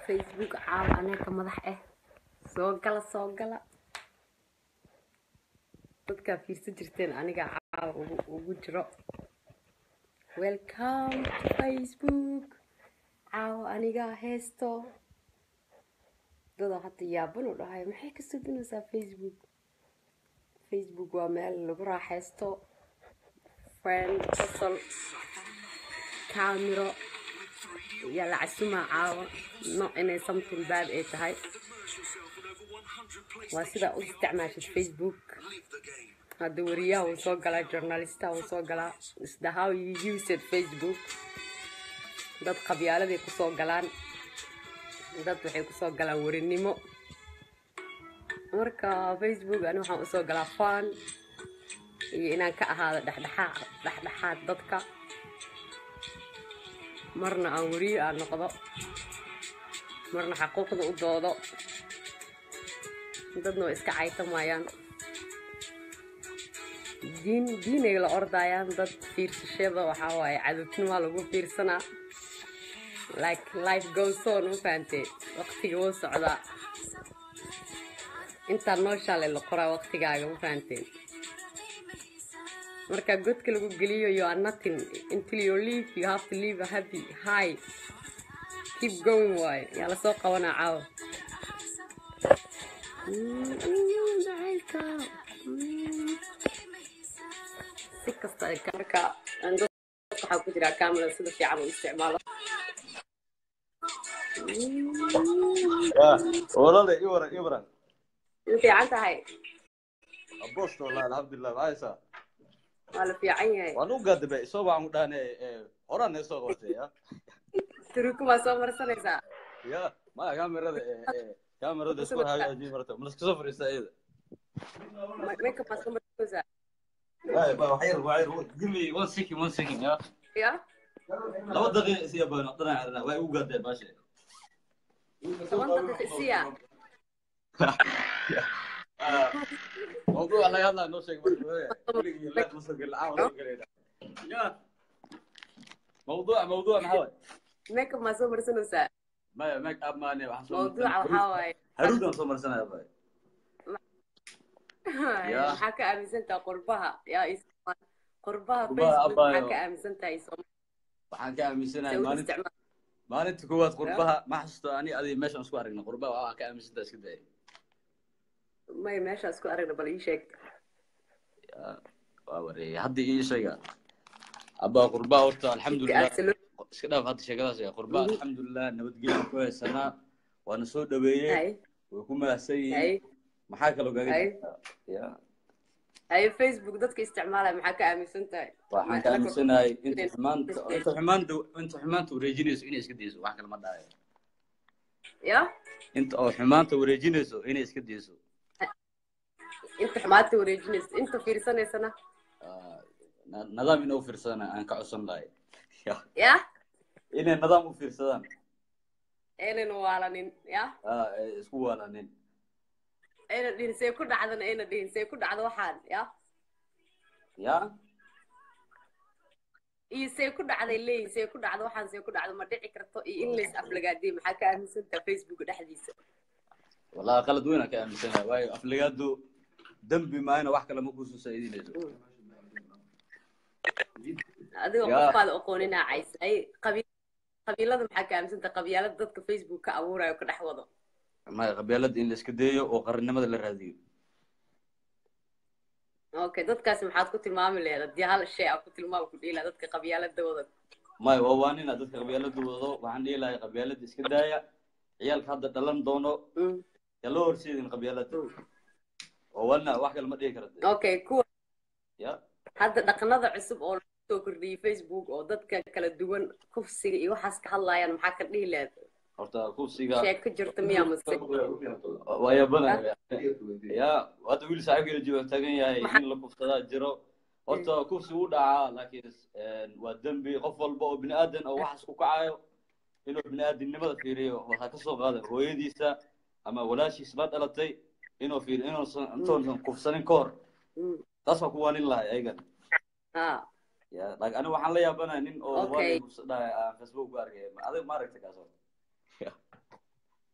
facebook caawa aneeka madax ah soo gala soo gala dadkaa fiirsan jirteen aniga caawa ugu ugu jiro welcome to facebook caawa anigaa heesto dada hadda yaaban u dhahay maxay ka sudinaysaa facebook facebook waa meel lagu raaxaysto friend qosol kaamiro iyo lacasuma caawa no inay something bad ay tahay waa sidaa u isticmaashid facebook hadda wariyaha wuu soo galaa journalistaha wuu soo galaa isda how you use it facebook dad qabyaaladay kusoo galaan dad waxay kusoo galaan warinimo marka facebook ani waxaan usoo galaa fan iyo inaan ka ahaado dhexdhexaad dhexdhexaad dadka marna aan wariyo aan noqdo marna xaquuqda u doodo dadna way iska caytamayaan diin diinay la ordayaan dad fiirsashada waxaa waaye cadowtinimaa lagu fiirsanaa like life goes on ma fahantee waqtiga wuu socdaa intaa nooshaale la qoraa waqtigaaga ma fahanteen marka godka lagu geliyo you are nothing until you leave you have to leave a happy high keep going waaye yaa lasoo qabanaa caawa si kasta marka waxaa ku jira camera sida fiican u isticmaalo olole iwara ibran way fiican tahay abost wallahi alxamdulilah maaysa waa la fiican yahay waan u gaadabe isoo baan u dhaane horaan nee soo qabatay ya turukumaa soo marsanaysaa ya maya kamerada kamerada isku hagaajin marta malaska soo fariista iyada makeup maa soo marsanaysaa Ay, ba waxyar waxyar give me one second one second ya ya laba daqiiqa isiya baan dhanaca way u gaadeen baashe toban daqiiqa isiya موضوع لا يلا نوشك موضوع موضوع محاول makeup maa soo marsanaysaa ما ميك اب ماني mawduuca waxaa waaye هرود صومر سنه يا باي Ya. maxaa ka aaminsantaha qurbaha yaa is qurbaha Qurbaha facebook abaayo. maxaa ka aaminsantahay waxaan ka aaminsanahay soo maalin isticmaal maalinta koowaad qurbaha ma xasuusto ani adiga meeshaan isku aragna qurbaha waxaa ka aaminsantaa iska daya may meeshaa isku aragna bal ii sheeg waa wareeyay hadda ii sheega abaa qurbaha horta alxamdulilah iska dhaaf hadda sheekadaas ee qurbaha Mhm. alxamdulilah nabadgelyo ku haysanaa waana soo dhaweeyey hay way ku mahadsan yihiin hay maxaa kaloo gaga Hay. jirtaa? Ya. hay facebook dadka isticmaalaya maxaa ka aaminsan tahay waxaan ka aaminsanahay inta xumaanta inta xumaanta inta xumaanta wareejinayso inay iska dayso wax kale ma dhahayo ya inta oo xumaanta wareejinayso inay iska dayso inta xumaata wareejinaysa inta fiirsanaysana Ah, na- nidaam inay u fiirsadaan aan ka codsan lahay Ya. ya inay nidaam u fiirsadaan aynan waalanin ya Ah, ay isku waalanin ayna dhihin see ku dhacdana ayna dhihin see ku dhacdo waxaan ya ya iyo see ku dhacday leeyihin see ku dhacdo waxaan see ku dhacdo ma dhici karto iyo in lays aflagaadiyo maxaa ka aaminsantaha facebook dhexdiisa wallahi qalad weyn aan ka aaminsanahay waayo afligaadu dembi maayna wax kale ma kuusoo saaidinayso adigoo Ya. qofkaada aqooninaa caysay qabiil qabiilada maxaa ka aaminsantaha qabyaalada dadka facebook ka abuurayo ka dhex wado maya qabyaalada in la iska dayo oo qarannimada la raadiyo okay dadkaasi maxaad ku tilmaami lahayd haddii hal shay aa ku tilmaami ku dhihi lahaa dadka qabyaalada wada maya waa waanina dadka qabyaalada wado waxaan dhihi lahay qabyaalada iska daaya ciyaalka hadda dhalan doono Mm. yaa loo horseedin qabyaalada oo waana wax kale ma dhihi karade okay kuwa ya hadda dhaqanada cusub oo lagu soo kordhiyey facebook oo dadka kala duwan kufsiga iyo waxaas ka hadlayaan maxaa ka dhihi lahayd horta kufsiga sheeg ka jirta miyaa mase waa yabanaya ya hadda wiil saaxiibkeena jooga taagan yahay in la kufsadaa jiro horta kufsi wuu dhacaa laakiin waa dembi qof walba oo bini aadan oo waxaas ku kacayo inuu bini aadamnimada fiiriyo waxaa kasoo qaaday hooyadiisa ama walaashiis la dhalatay inuu fiiriyo inuusan intuusan kufsanin ka hor Mm. taas waa ku waanin lahay ayagan ha ya laakiin aniga waxaan la yaabanahay nin oo Okay. waalid kufsadhahay aan facebook ku arkay adiga ma aragta kaas horta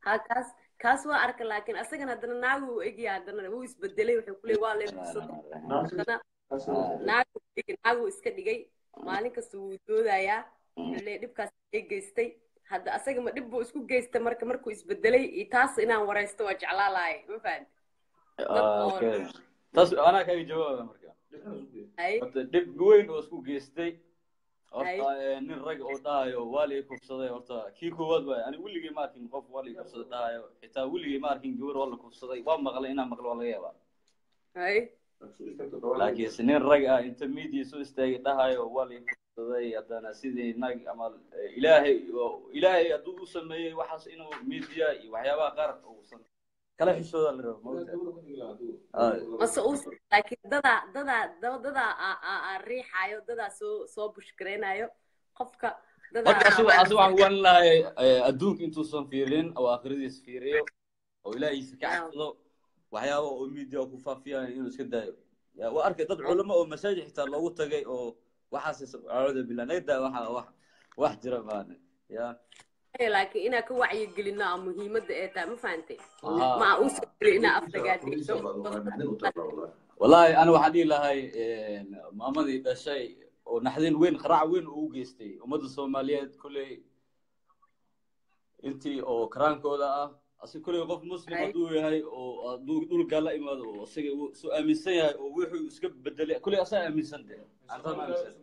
ha kaas kaas waa arka laakiin asagan haddana naagu uu egya haddana wuu isbedelay wuxuu ku leeyay waa lee kursaday haddana naagu dhigay naagu iska dhigay maalin kasta wuu doodayaa wuxuu leeyay dhibkaas ay geystay hadda asaga ma dhib buu isku geystay marka markuu isbedelay iyo taas inaan waraysto waa jeclaa lahay ma fahanti okay taas anaa kaaga jawaaba marka hay horta dhib weyn oo isku geystay Hay. horta eh, nin rag oo dhahayo waa lii kufsaday horta kii koowaad waay ani weligay ma arkin qof waa lii kufsaday dhahayo xitaa weligay ma arkin gabar waa la kufsaday waa maqlay inaan maqlo waa laga yaabaa hay laakiinse nin rag ah inta media soo istaagay dhahayo waa lii kufsaday haddana sidii nag ama eh, ilaahay oo- ilaahay hadduu u sameeyey waxaas inuu media iyo waxyaabaha qaar uusan kala xishooda la rabo maogtahay mase uu laakiin dadaa dadaa da- dadaa aa- aa aa riixaayo dadaa soo soo bushgareynayo qofka dadaa marka asigu asigu waxaan kuwan lahay adduunka intuusan fiirin oo akhridiis fiiriyo oo ilaahiisa ka cabsado waxyaaba oo media ku faafiyaan inuu iska daayo Ya, waa arkay dad culamo oo masaajid xitaa loogu tagay oo waxaas acuudu billah naga daa waxa wax wax jira maana ya laakiin inaa ka wacyigelino aa muhiimadda ee tahay ma fahantay Aha. ma uu soo jiri inaa afdagaadegto wallahi ana waxaan dhihi lahay maamadii dhashay oo naxdin weyn qaraac weyn uu u geystay ummadda soomaaliyeed kulley intii oo karaankooda ah asi kulley qof muslim Ay. hadduu yahay oo hadduu dhulkaa la imaado oo isaga uu soo aaminsan yahay oo wuxuu iska bedelay kulley asaa aaminsan de antaan aaminsan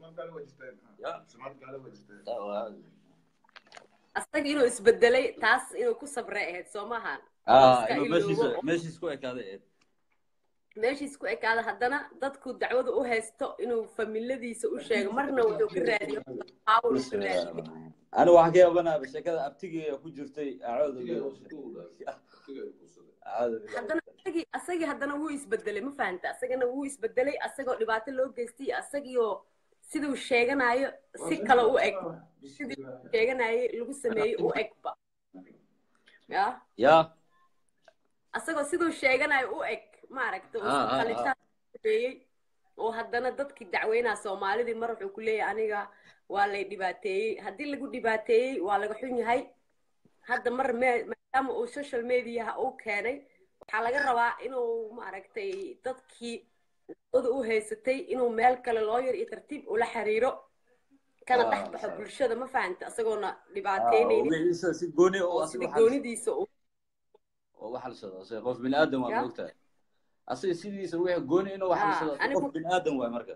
Ya. asaga inuu isbedelay taas inuu ku sabray ahayd soo maahan ah Iska inuu iloobo meeshiisa oo- meeshiis ku ekaaday eed meeshiis ku ekaada haddana dadku dacwada u haysto inuu familadiisa u sheego marna wuxuu ka raadiyo power uu ka raadiyo ana waxaan ka yaabanaaba sheekada abtigeeya ku jirtay acuudu billah acuudu billah haddana asagii asagii haddana wuu isbedelay ma fahanta asagana wuu isbedelay asagoo dhibaato loo geystay asagiioo siduu sheeganayo si kale u eg sidii uu sheeganayay lagu sameeyey u egba ya ya asagoo siduu sheeganayo u eg maaragta Ah, ah, ah. qalitaan sameeyey oo haddana dadkii dacweynaa soomaalidii mar wuxuu ku leeyahay aniga waa lay dhibaateeyey haddii lagu dhibaateeyey waa laga xun yahay hadda mar me- maadaama uu social mediaha uu keenay waxaa laga rabaa inuu maaragtay dadkii dacwada u haysatay inuu meel kale looyar iyo tartiib ula xiriiro kana Ah, dhex baxo sax. bulshada ma fahanta isagoona Ah, oo dhibaateynaynin wixiisa si gooni oo oo asiga sidii waxalsado goonidiisa uu oo waxalsado asiga qof bini aadan waa Ya. moogtahay asiga sidiisa wixii gooni inuu Ah, waxalsado asiga anigu- qof bini aadan waay marka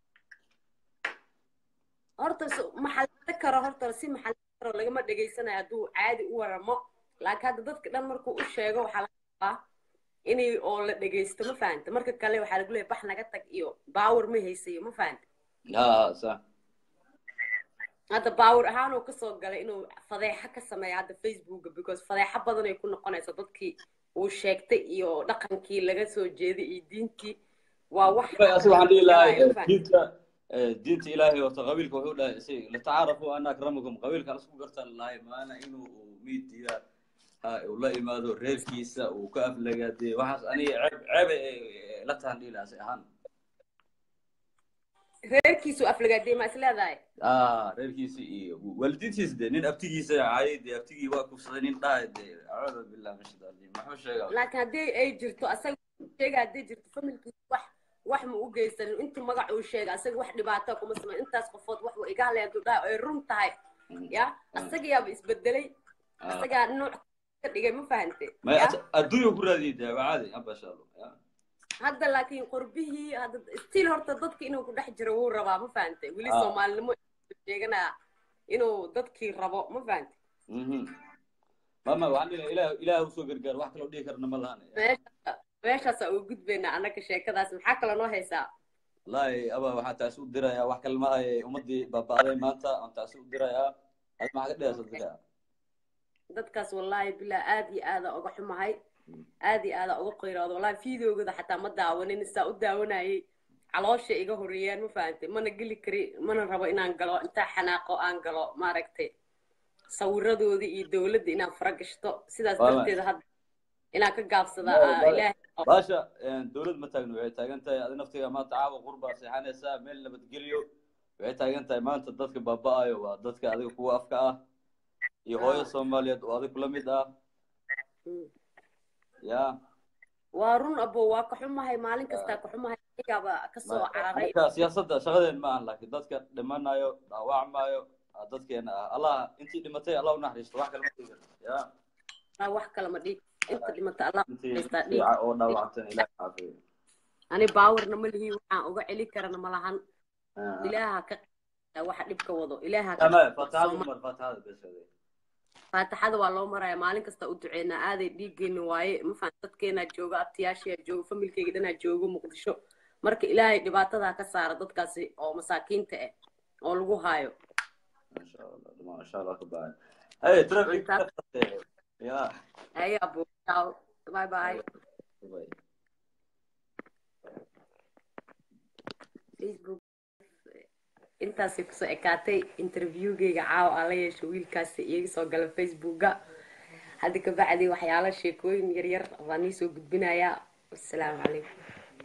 horta so- maxalada karo horta si maxalada karo lagama dhegaysanayo hadduu caadi u waramo laakiin hadda dadka dhan markuu u sheego waxaa laga rabaa inay oo la dhegaysto ma fahanta marka kale waxaa lagu leeyahay bax naga tag iyo baawar ma haysayo ma fahanta ha sax hadda baawar ahaan uu kasoo galay inuu fadeexo ka sameeyo hadda facebooka because fadeexo badan ay ku noqonayso dadkii uu sheegtay iyo dhaqankii laga soo jeeday iyo diintii waa wax asiga waxaan dhihi lahay ma fahanta? diinta eh, diinta ilaahay horta qabiilka wuxuu dhahay isaga latacaarafu ana akramakum qabiilka aan isku gartaan lahay maana inuu miidiya ha uu la imaado reerkiisa uu ka aflagaadee waxaas aniga ceeb ceeb ay la tahan dhihi lahaa si ahaan reerkiisu aflagaadee ma is leedahay ah reerkiisa iyo waalidiintiisa de nin abtigiisa caayay de abtigii waa kufsaday nin dhahay de acuudu billah min shaitaan rajiim maxuu sheegaa laakiin haddii ay jirto asaga sheega haddii jirto familkiisa wax wax ma u geysanin intuu magac uu sheega asaga wax dhibaato kuma sameyn intaas qofood wax wa iga hadlayan tuu dhahay ay run tahay ya asagayaaba isbedelay Ah. asagaa nooc ka dhigay ma fahante may ya adduunya ku raadiyay de waa caadi aba insha allah ya hadda laakiin qurbihii hadda stiil horta dadka inuu ku dhex jiro wuu rabaa ma fahante weli Ah. soomaalinimo sheeganaa inuu dadkii rabo ma fahante mhm mama waxaan dhihi lahaa ilaah ilaah usoo gargaar wax kaloo dhihi karna ma lahan meesha meeshaasaa ugu gudbaynaa annaga sheekadaas maxaa kaloo noo haysaa wallaahi aba waxaan taasi u dirayaa wax kale ma ahe ummadii baaba'day maanta aan taasi u dirayaa ad maxaa ka dhigaysa dirayaa dadkaas wallaahi bilaa aad iyo aada uga xumahay aad iyo aada uga qayrooda wallaahi fideogooda xataa ma daawanin saa u daawanayay caloosha iga horeeyaan ma fahantay mana geli kari mana rabo inaan galo intaa xanaaqo aan galo maaragtay sawiradoodii iyo dowladda inaan fara gashto sidaas Wallahi. darteeda hadda inaan ka gaabsada Wallahi, aa wallahi. ilaahay baasha dowlad ma taagno waxay taagan tahay adi naftiga maanta caawa qurbaa seexanaysaa meel nabadgelyo waxay taagan tahay maanta dadka baaba'ayo waa dadka adiga kuwa afka ah iyo hooyo Ah. soomaaliyeed oo adiga kula mid ah Mm. ya waa run abo waa ka xumahay maalin kastaa ka xumahay ayaaba kasoo cararay marka siyaasadda shaqadeen ma ahan laakiin dadka dhimanayo dhaawacmayo aa dadkeena ah allah intii dhimatay allah u naxariisto wax kale ma dhigan ya Ah, wax kale ma dhiig inta dhimata allah intii haystaa dhiig fiica oo dhaawactan ilaah caafiyo ani baawarna ma lihi waxaan uga celin karana ma lahan Ah, ilaaha ka qaa waxa dhibka wado ilaaha ah. ka ama faataxada umar faataxada besade faataxada waa loo maraya maalin kasta u duceynaa aaday dhiiggeena waaye ma fahan dadkeenaa jooga abtiyaashiyaa jooga familkeyga dhanaa jooga muqdisho marka ilaahay dhibaatadaa ka saara dadkaasi oo masaakiinta ah oo lagu haayo masha allah masha allah ka baahan hey traffic ya ayaa buuqaaw bye bye Bye. facebook intaasay kusoo ekaatay interviewgeyga caawa aan la yeesho wiilkaasi iyaga soo gala facebooka hadda kabacdi waxyaalo sheekooyin yaryar baan iisoo gudbinayaa wasalaamu calaykum